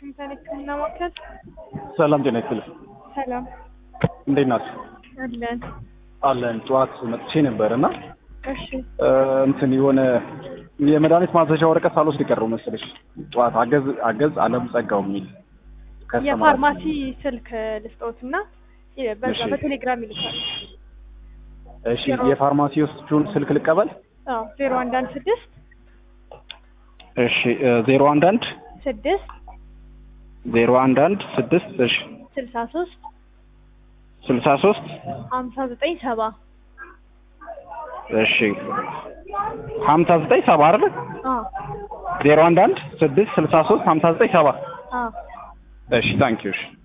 ዋሽንግተን ሕክምና ማዕከል። ሰላም ጤና ይስጥልኝ። ሰላም እንዴት ናችሁ? አለን። አለን። ጠዋት መጥቼ ነበር እና እሺ እ፣ እንትን የሆነ የመድኃኒት ማዘዣ ወረቀት ሳልወስድ ቀረው መሰለሽ። ጠዋት አገዝ አገዝ አለም ጸጋው የሚል ከስተመር የፋርማሲ ስልክ ልስጠውትና የ- በዛ እሺ። በቴሌግራም ይልካል። እሺ፣ የፋርማሲዎቹን ስልክ ልቀበል። አዎ ዜሮ አንድ አንድ ስድስት እሺ፣ ዜሮ አንድ አንድ ስድስት ዜሮ አንድ አንድ ስድስት እሺ፣ ስልሳ ሶስት ስልሳ ሶስት ሀምሳ ዘጠኝ ሰባ እሺ፣ ሀምሳ ዘጠኝ ሰባ አይደል? አዎ ዜሮ አንድ አንድ ስድስት ስልሳ ሶስት ሀምሳ ዘጠኝ ሰባ አዎ እሺ፣ ታንኪዩ እሺ